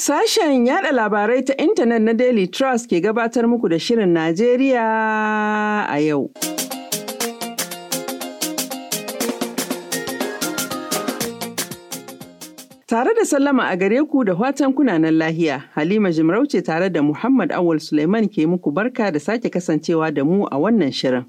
Sashen yada labarai ta intanet na Daily Trust ke gabatar muku da Shirin Najeriya a yau. Tare da sallama a gare ku da watan kunanan lahiya, Halima Jimarauce tare da Muhammad Awul Suleiman ke muku barka da sake kasancewa da mu a wannan shirin.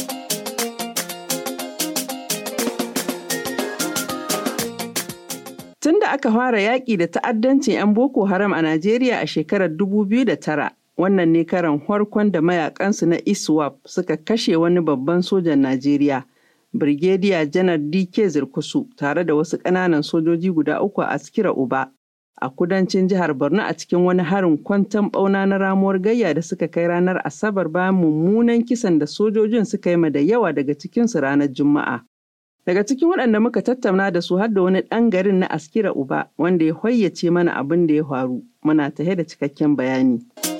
Tun da aka fara yaƙi da ta'addancin 'yan Boko Haram a Najeriya a shekarar 2009, wannan ne karan farkon da mayakansu na ISWAP suka kashe wani babban sojan Najeriya, Brigadier Janar DK Zirkusu tare da wasu ƙananan sojoji guda uku a Askira Uba a kudancin jihar Borno a cikin wani harin kwantan ɓauna na ramuwar gayya da suka kai ranar Asabar bayan mummunan kisan da sojojin suka yi ma da yawa daga cikinsu ranar Juma'a. Daga cikin waɗanda muka tattauna da su har da wani ɗan garin na Askira Uba wanda ya hoyyace mana abin da ya faru. Muna tahe da cikakken bayani.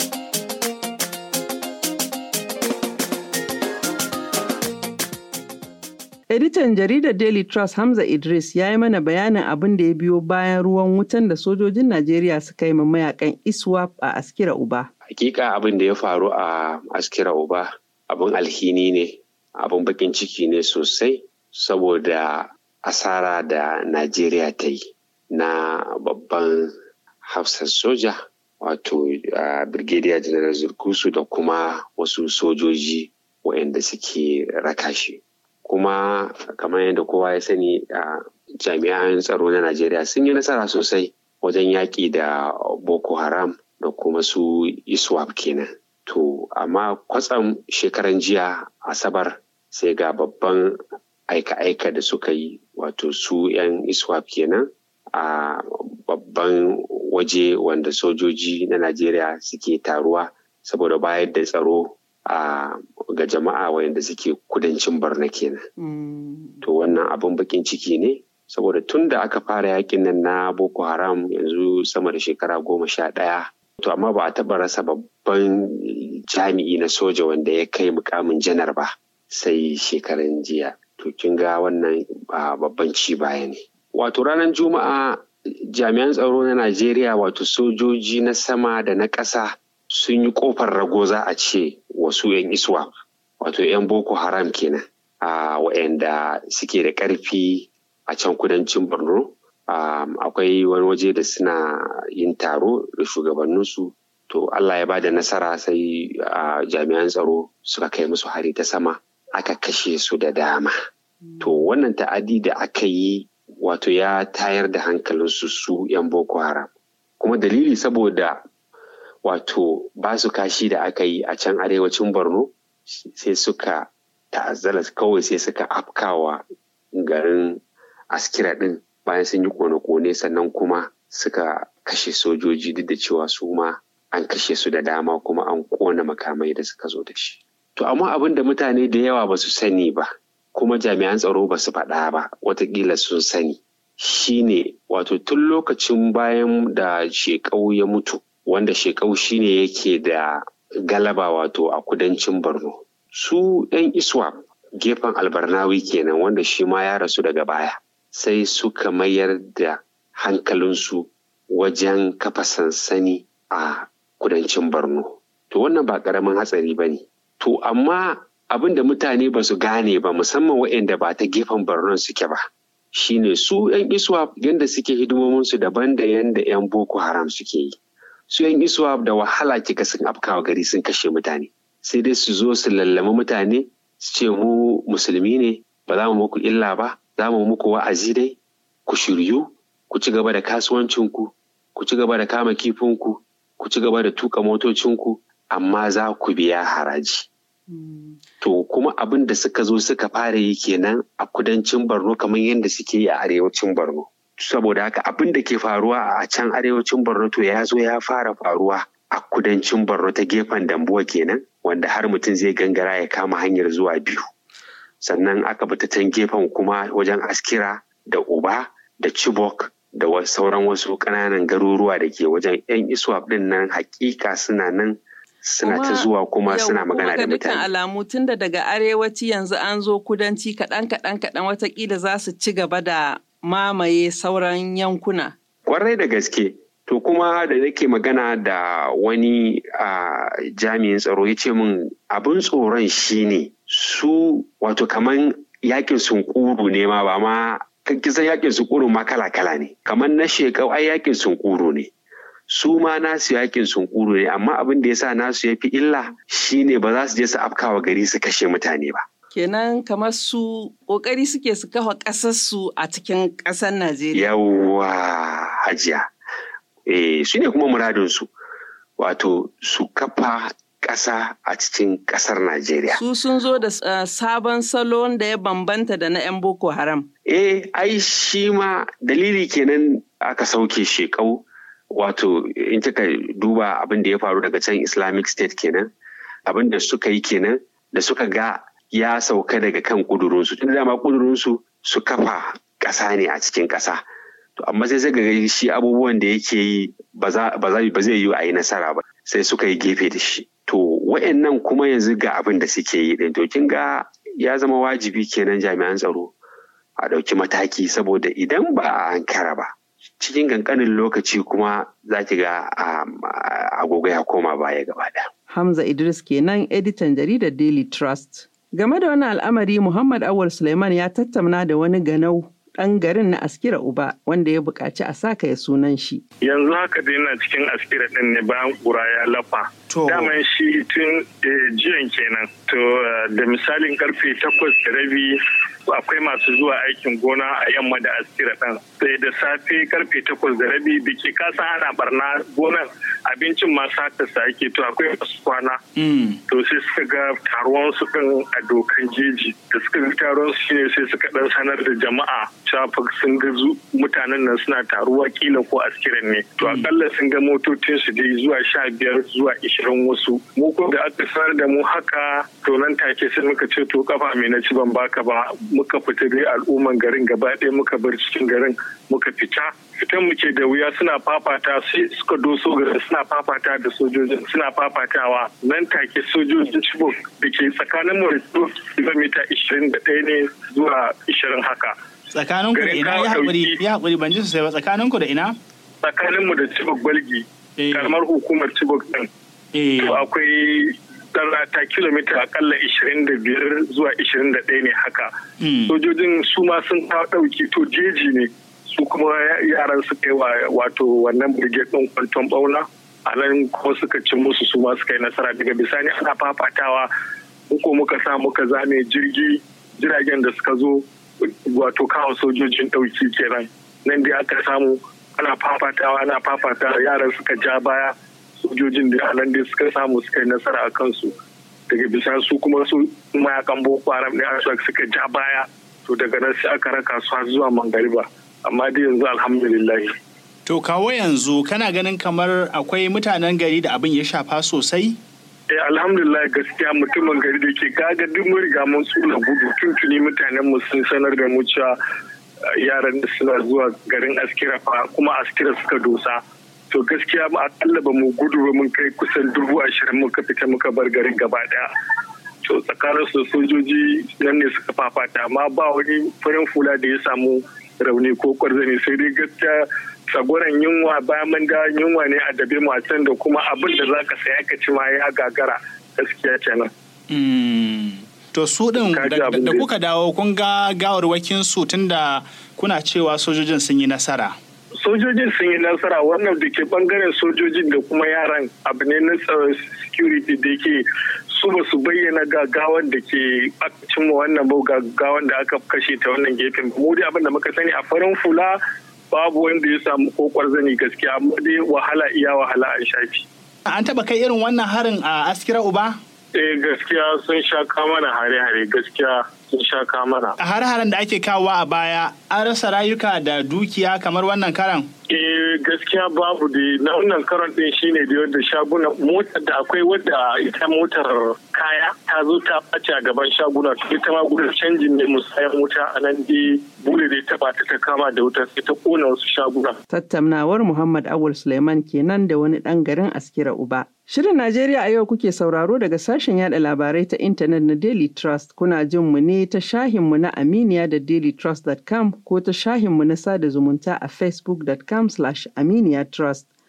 Editan jaridar Daily Trust Hamza Idris ya yi mana bayanin abin da ya biyo bayan ruwan wutan da sojojin Najeriya suka yi ma mayakan ISWAP a Askira Uba. Hakika abin da ya faru a Askira Uba abin alhini ne, abin bakin ciki ne sosai. saboda asara da Najeriya ta yi na babban hafsar soja wato uh, Brigadier General Zurkusu da kuma wasu sojoji waɗanda suke raka shi. Kuma kamar yadda kowa ya sani uh, jami'an tsaro na Najeriya sun yi nasara sosai wajen yaƙi da Boko Haram da kuma su ISWAP kenan. To, amma kwatsam shekaran jiya Asabar sai ga babban aika-aika da suka yi wato su 'yan iswap kenan a babban waje wanda sojoji na najeriya suke taruwa saboda bayar da tsaro a ga jama'a wayanda suke kudancin barna kenan mm. to wannan abin bakin ciki ne saboda tun da aka fara yakin nan na boko haram yanzu sama da shekara goma sha ɗaya to amma ba a taɓa rasa babban jami'i na soja wanda ya kai mukamin janar ba sai shekaran jiya to kin ga wannan babban ci baya ne. Wato ranar Juma'a jami'an tsaro na Najeriya wato sojoji na sama da na ƙasa sun yi ƙofar rago za a ce wasu 'yan iswa wato 'yan Boko Haram kenan a wa'anda suke da ƙarfi a can kudancin Borno. akwai wani waje da suna yin taro da shugabanninsu to Allah ya ba da nasara sai jami'an tsaro suka kai musu hari ta sama aka kashe su da dama. To wannan ta'adi da aka yi wato ya tayar da hankalinsu su 'yan Boko Haram. Kuma dalili saboda wato ba su kashi da aka yi a can arewacin Borno sai suka ta'azzala kawai sai suka afkawa garin askira ɗin bayan sun yi kone-kone sannan kuma suka kashe sojoji duk da cewa su ma an kashe su da dama kuma an kona makamai da suka zo da shi. To amma abin da mutane da yawa ba su sani ba, kuma jami'an tsaro ba su faɗa ba, watakila sun sani. Shi ne wato tun lokacin bayan da shekau ya mutu, wanda shekau shi ne yake da galaba wato a kudancin Borno. Su ‘yan iswa gefen albarnawi kenan wanda shi ma ya rasu daga baya, sai suka mayar da hankalinsu wajen kafa sansani a kudancin Borno. To wannan ba ƙaramin hatsari ba ne. To amma abin da mutane ba su gane ba musamman waɗanda ba ta gefen Borno suke ba. Shine su 'yan iswa yadda suke hidimominsu daban da yadda 'yan Boko Haram suke yi. Su 'yan iswa da wahala kika sun afkawa gari sun kashe mutane. Sai dai su zo su lallama mutane su ce mu musulmi ne ba za mu muku illa ba za mu muku wa'azi dai ku shiryu ku ci gaba da kasuwancinku ku ci gaba da kama kifinku ku ci gaba da tuka motocinku amma za ku biya haraji. Mm. To kuma abin da suka zo suka fara yi kenan a kudancin Borno kamar yadda suke yi a arewacin Borno. Saboda haka abin da ke faruwa a can arewacin Borno to ya zo ya fara faruwa a kudancin Borno ta gefen Dambuwa kenan wanda har mutum zai gangara ya kama hanyar zuwa biyu. Sannan aka bi ta can gefen kuma wajen Askira da Uba da Chibok da sauran wasu ƙananan garuruwa da ke wajen 'yan iswap ɗin nan hakika suna nan suna ta zuwa kuma suna magana da mutane. alamu tun da daga arewaci yanzu an zo kudanci kaɗan kaɗan kaɗan watakila za su ci gaba da mamaye sauran yankuna. Kwarai da gaske To kuma da nake magana da wani jami'in tsaro ya ce min abin tsoron shine su wato kaman yakin sunkuru ne ma ba ma kisan yakin sunkuru ma kala-kala ne kamar na shekau ai yakin sunkuru ne su ma nasu yakin sunkuru ne amma abin da ya sa nasu ya fi illa shine ba za su je su afkawa gari su kashe mutane ba. kenan kamar su kokari suke su kafa ƙasarsu a cikin ƙasar Najeriya. Yawwa hajiya. Eh, su ne kuma muradinsu wato su kafa ƙasa a cikin ƙasar Najeriya. Su sun zo da uh, sabon salon da ya bambanta da na 'yan Boko Haram. Eh, ai shi ma dalili kenan aka sauke shekau wato in kika duba abin da ya faru daga can Islamic State kenan abin da suka yi kenan da suka ga ya sauka daga kan kudurinsu tun dama kudurinsu su kafa ƙasa ne a cikin ƙasa to amma sai suka ga shi abubuwan da yake yi ba zai yi a yi nasara ba sai suka yi gefe da shi to wa'annan kuma yanzu ga abin da suke yi din to kin ga ya zama wajibi kenan jami'an tsaro a ɗauki mataki saboda idan ba a ankara ba cikin kankanin lokaci kuma za ki ga agogo ya koma baya gaba ɗaya. Hamza Idris kenan editan jaridar Daily Trust. Game da wani al'amari Muhammad Awal Suleiman ya tattauna da wani ganau ɗan garin na Askira Uba wanda ya buƙaci a saka ya sunan shi. Yanzu haka dai na cikin Askira ɗin ne bayan ƙura ya lafa. Daman shi tun jiyan kenan. To da misalin karfe takwas da rabi akwai masu zuwa aikin gona a yamma da askira ɗin. Sai da safe karfe takwas da rabi da ke kasa ana barna gonan abincin masu haka sa ake to akwai masu kwana. To sai suka ga taruwan su ɗin a dokan jeji. Da suka ga taruwan su shine sai suka ɗan sanar da jama'a cewa sun ga mutanen nan suna taruwa kila ko askiran ne. To akalla sun ga motocin su dai zuwa sha biyar zuwa ishirin wasu. Mu ko da aka sanar da mu haka to nan take sai muka ce to kafa mai na ci ban baka ba muka fita dai al'umman garin gaba ɗaya muka bar cikin garin muka fita fitan muke da wuya suna fafata sai suka doso garin suna fafata da sojojin suna fafatawa nan take sojojin chibok da ke tsakanin mu da kilomita ishirin da ɗaya ne zuwa ishirin haka. tsakanin ku da ina ya haƙuri ya haƙuri ban ji sosai ba tsakanin ku da ina. tsakanin mu da chibok balgi karamar hukumar chibok ɗin. to akwai ta kilomita akalla 25 zuwa 21 ne haka. Sojojin su ma sun kawo ɗauki to jeji ne su kuma yaran su kai wato wannan brigade ɗin kwanton bauna a nan kuma suka cin musu su ma suka yi nasara daga bisani ana fafatawa uku muka sa muka zame jirgi jiragen da suka zo wato kawo sojojin ɗauki kenan nan dai aka samu ana fafatawa ana fafatawa yaran suka ja baya sojojin da nan dai suka samu suka yi nasara a kansu daga bisa su kuma su mayakan boko haram ne a suka ja baya to daga nan sai aka raka su har zuwa mangariba amma dai yanzu alhamdulillah to kawo yanzu kana ganin kamar akwai mutanen gari da abin ya shafa sosai eh alhamdulillah gaskiya mutumin gari da ke gaga duk mun riga mun tsula gudu tuntuni mutanen mu sun sanar da mu cewa yaran da suna zuwa garin askira fa kuma askira suka dosa to gaskiya ma akalla ba mu gudu ba mun kai kusan dubu ashirin muka fita muka bar garin gaba daya to tsakanin su sojoji nan ne suka fafata amma ba wani farin fula da ya samu rauni ko kwarzani sai dai gaskiya tsagoran yunwa bayan mun da yunwa ne a dabe mu da kuma abin da zaka saya ka ci ma ya gagara gaskiya kenan To su ɗin da kuka dawo kun ga gawarwakin su tunda kuna cewa sojojin sun yi nasara. sojojin sun yi nasara wannan da ke bangaren sojojin da kuma yaran abu ne na security da ke su ba su bayyana gagawan da ke cimma wannan ba gagawan da aka kashe ta wannan gefen mu dai abin da muka sani a farin fula babu wanda ya samu kokwar zani gaskiya amma dai wahala iya wahala an shafi. An taba kai irin wannan harin a askira uba? Eh gaskiya sun sha mana hare-hare gaskiya sun sha mana. A hare-haren da ake kawowa a baya an rasa rayuka da dukiya kamar wannan karan? Eh gaskiya babu da na wannan karan din shine da yadda shaguna motar da akwai wadda ita motar kaya ta zo ta ɓace a gaban shaguna to ita ma gudun canjin ne musayan wuta a nan dai bude da ta bata ta kama da wuta sai ta kona wasu shaguna. Tattaunawar Muhammad Awul Suleiman kenan da wani ɗan garin Askira Uba. Shirin Najeriya a yau kuke sauraro daga sashen yada labarai ta intanet na Daily Trust kuna jin mu ne ta shahinmu na Aminiya da dailytrust.com ko ta shahinmu na sada zumunta a facebook.com slash aminiya trust.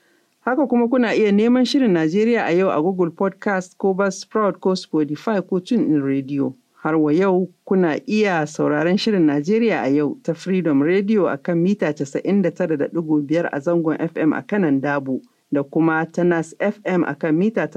Haka kuma kuna iya neman shirin Najeriya a yau a Google Podcast ko Buzzsprout ko Spotify ko TuneIn Radio. Har wa yau kuna iya sauraron shirin Najeriya a yau ta Freedom Radio a kan mita 99.5 a zangon FM a kanan Dabo da kuma ta Nas FM a kan mita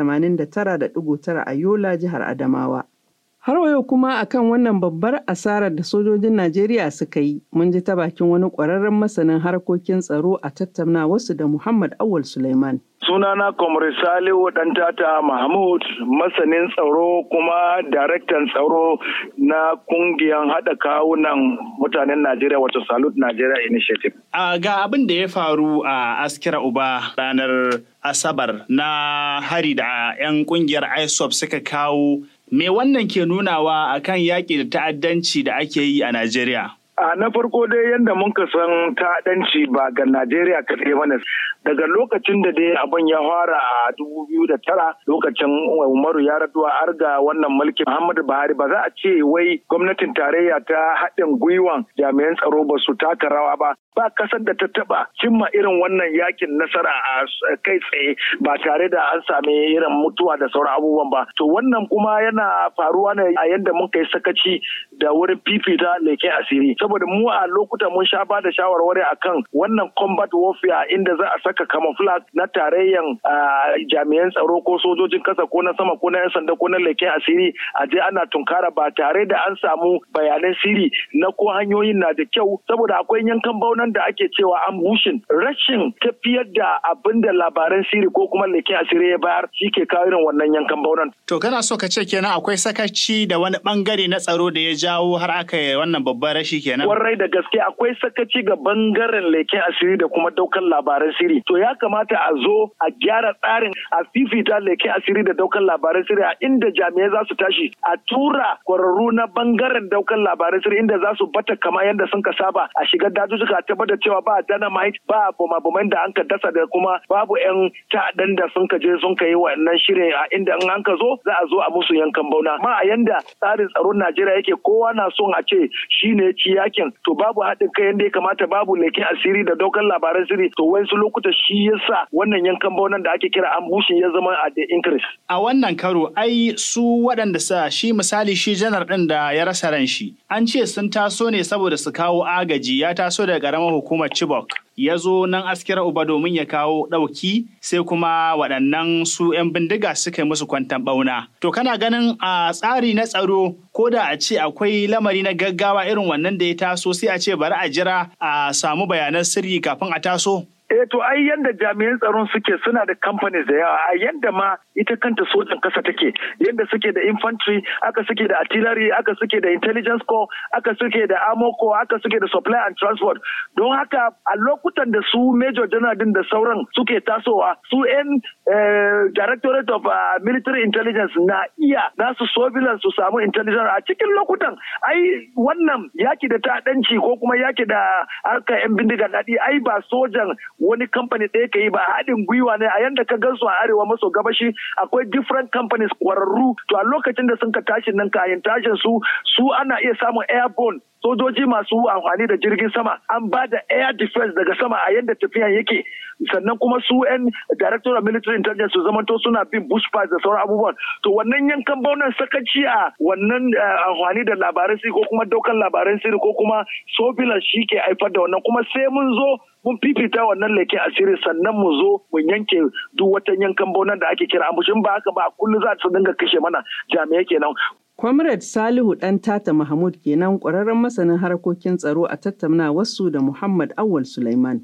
89.9 a Yola jihar Adamawa. Har wa yau kuma akan wannan babbar asarar da sojojin Najeriya suka yi, mun ji ta bakin wani ƙwararren masanin harkokin tsaro a tattauna wasu da Muhammad Awal Suleiman. Sunana Comrade Salihu Dantata Mahmud, masanin tsaro kuma daraktan tsaro na kungiyar haɗa kawunan mutanen Najeriya wato Salute Nigeria Initiative. A ga abin da ya faru a Askira Uba ranar Asabar na hari da 'yan kungiyar ISOP suka kawo Me wannan ke nunawa akan yaƙi da ta'addanci da ake yi a Najeriya? A na farko dai yadda muka san ta'addanci ba ga Najeriya kaɗai mana daga lokacin da dai abin ya fara a dubu biyu da tara lokacin Umaru ya raduwa har ga wannan mulkin Muhammadu Buhari ba za a ce wai gwamnatin tarayya ta haɗin gwiwan jami'an tsaro ba su taka rawa ba ba kasar da ta taba cimma irin wannan yakin nasara a kai tsaye ba tare da an sami irin mutuwa da sauran abubuwan ba to wannan kuma yana faruwa ne a yadda mun kai sakaci da wurin fifita leken asiri saboda mu a lokuta mun sha ba da shawarwari akan wannan combat warfare inda za a saka camouflage na tarayyan jami'an tsaro ko sojojin kasa ko na sama ko na yan sanda ko na leken asiri a je ana tunkara ba tare da an samu bayanan siri na ko hanyoyin na da kyau saboda akwai yankan baunan da ake cewa an bushin rashin tafiyar da abin da labaran siri ko kuma leken asiri ya bayar shi ke kawo irin wannan yankan baunan. To kana so ka ce kenan akwai sakaci da wani bangare na tsaro da ya jawo har aka yi wannan babban rashi kenan. Warrai da gaske akwai sakaci ga bangaren leken asiri da kuma daukan labaran siri. To ya kamata a zo a gyara tsarin a fifita leken asiri da daukan labaran siri a inda jami'ai za su tashi a tura kwararru na bangaren daukan labaran siri inda za su bata kama yadda sun ka saba a shiga dajujjuka a tabbatar cewa ba dynamite ba bumabuman da an ka dasa da kuma babu yan ta'addan da sun ka je sun ka yi wannan shirin a inda in an ka zo za a zo a musu yankan bauna ma a yanda tsarin tsaron Najeriya yake kowa na son a ce shine ci yakin to babu haɗin kai yanda ya kamata babu leken asiri da daukan labaran sirri to wasu lokuta shi yasa wannan yankan baunan da ake kira ambushin ya zama a the increase a wannan karo ai su waɗanda sa shi misali shi janar ɗin da ya rasa ran shi an ce sun taso ne saboda su kawo agaji ya taso daga ƙaramar hukumar Chibok ya zo nan askira uba domin ya kawo ɗauki sai kuma waɗannan su 'yan bindiga suka yi musu kwantan ɓauna. To kana ganin a tsari na tsaro ko da a ce akwai lamari na gaggawa irin wannan da ya taso sai a ce bari a jira a samu bayanan sirri kafin a taso? Eh to ai yanda jami'an tsaron suke suna da companies da yawa a yanda ma ita kanta sojan kasa take yanda suke da infantry aka suke da artillery aka suke da intelligence corps aka suke da armor corps aka suke da supply and transport don haka a lokutan da su major general din da sauran suke tasowa su yan directorate of military intelligence na iya nasu surveillance su samu intelligence a cikin lokutan ai wannan yaki da ta'addanci ko kuma yaki da harkar yan bindiga daɗi ai ba sojan wani kamfani ɗaya ka yi ba haɗin gwiwa ne a yanda ka gansu a arewa maso gabashi akwai different companies kwararru to a lokacin da sun ka tashi nan kayan tashin su su ana iya samun airborne sojoji masu amfani da jirgin sama an ba da air defense daga sama a yadda tafiyan yake sannan kuma su 'yan director of military intelligence su zamanto suna bin bush da sauran abubuwan to wannan yankan baunan sakaci a wannan amfani da labaran sirri ko kuma daukan labaran sirri ko kuma sobilan shi ke haifar da wannan kuma sai mun zo mun fifita wannan leke asiri sannan mu zo mu yanke duk wata yankan baunan da ake kira ambushin ba haka ba kullum za su dinga kashe mana jami'ai kenan Comrade Salihu ɗan Tata Mahmud kenan ƙwararren masanin harkokin tsaro a tattauna wasu da Muhammad Awal Sulaiman.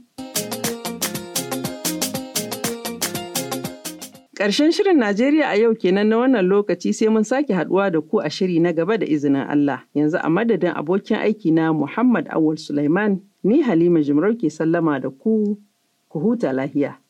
Ƙarshen shirin Najeriya a yau kenan na wannan lokaci sai mun sake haɗuwa da ku a shiri na gaba da izinin Allah. Yanzu a madadin abokin aiki na Muhammad Awal Sulaiman, ni Halima Jimarau ke sallama da ku, ku huta lahiya.